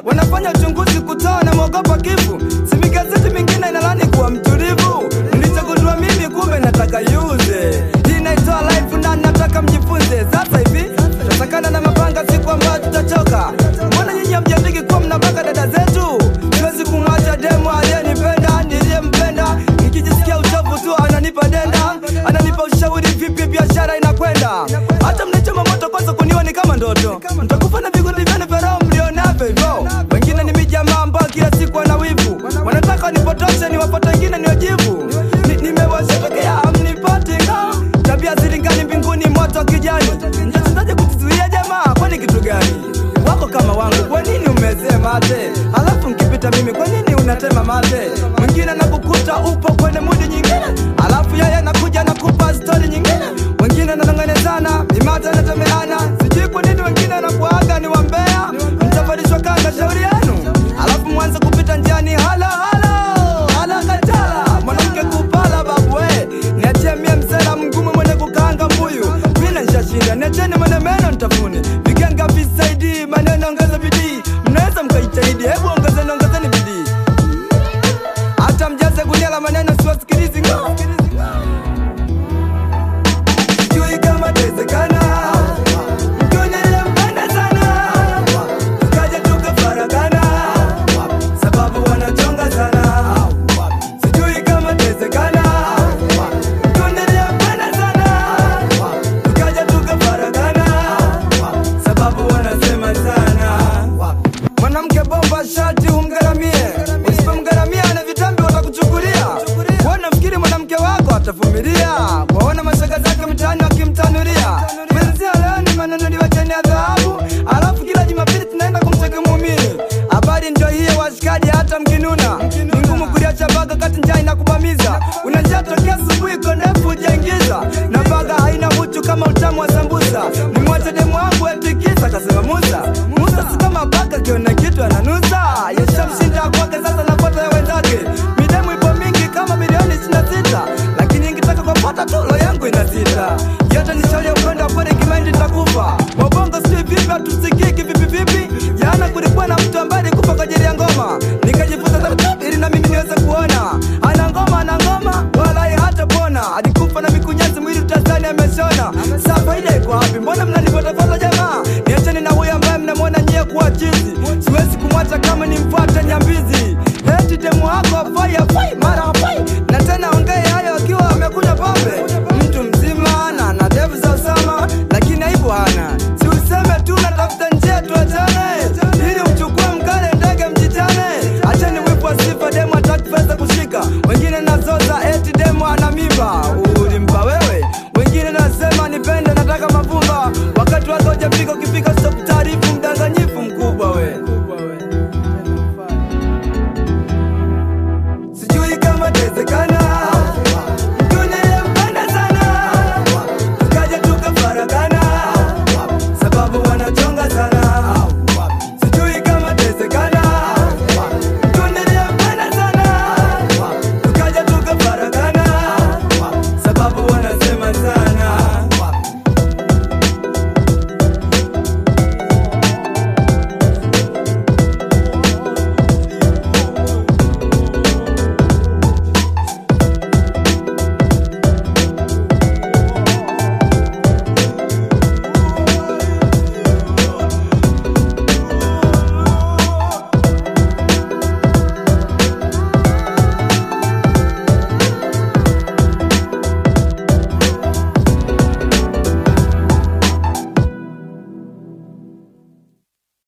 wanafanya uchunguzi kutoa na mwogopa kifo. Si migazeti mingine inalani kuwa mtulivu, nilichogundua mimi kumbe nataka yuze. Hii inaitwa life na nataka mjifunze. Sasa hivi tutasakana na mapanga, siku ambayo tutachoka. Mbona nyinyi hamjandiki kuwa mnabaka dada zetu? Siwezi kumwacha demo aliyenipenda, niliyempenda, nikijisikia uchovu tu ananipa denda, ananipa ushauri vipi biashara inakwenda. Hata mnachoma moto kwanza kuniwa ni kama ndoto, mtakufa na vikundi vyenu vya roho mlionavyo hivyo. Wengine ni mijamaa ambao kila siku wana wivu, wanataka wanipotoshe, niwapate wengine niwajibu. Ni- Nimewashatokea amnipati nga tabia zilingani mbinguni, moto wa kijani. Mtachezaje kujizuia jamaa? Kwani kitu gani? wako kama wangu, kwa nini umezee mate? Alafu nkipita mimi, kwa nini unatema mate? Mwingine nakukuta upo kwenye mudi nyingine, alafu yeye nakuja nakupa stori nyingine. Wengine nanong'onezana, mimate anatemeana, sijui kwa nini wengine wanakuaga ni wambea. Mtavalishwa kanga, shauri yenu, alafu mwanze kupita njiani, hala hala hala katala, mwanamke kupala babu we, niachie mie msela mgumu mwenye kukaanga mbuyu, mina nshashinda, niacheni mwenye meno ntafune, vigenga visaidi, maneno ongeza bidii, mnaweza mkaitahidi, hebu ongezeni ongezeni bidii, hata mjaze gunia la maneno siwasikilizi ngo sijui kama tawezekana mkiwa niliyempenda sana tukaja tukafaragana sababu wanachonga sana sijui kama tawezekana mkiwa niliyempenda sana tukaja tukafaragana sababu wanasema sana mwanamke bomba shati umgaramie usipomgaramia na vitambi watakuchukulia kuona fikiri mwanamke wako atavumilia waona mashaga zake mtaani wakimtanulia mwenzia leo ni manunuliwa cheni ya dhahabu alafu kila jumapili tunaenda kumtega muumini habari ndio hiyo washikaji hata mkinuna ni ngumu kuliacha baga kati njaa inakubamiza unajaa tokea asubuhi kondefu ujaingiza na baga haina uchu kama utamu wa sambusa nimwache demu wangu etikisa kasema musa musa si kama baga kiona kitu ananusa yeshamshinda kwake sasa napata ya wenzake midemu ipo mingi kama milioni 26 lakini ingitaka kupata tulo yangu inasita yote ni shauri ya upendo wa kweli kimaindi nitakufa wabongo sijui vipi hatusikiki vipi vipi jana kulikuwa na mtu ambaye alikufa kwa ajili ya ngoma nikajifunza taratibu ili na mimi niweze kuona ana ngoma ana ngoma wala hata pona alikufa na mikunyasi mwili utazani ameshona saa faida iko wapi mbona mnanifuatafuata jamaa niacheni na huyo ambaye mnamwona nyie kuwa chizi siwezi kumwacha kama nimfuate nyambizi eti demu wako afai afai mara afai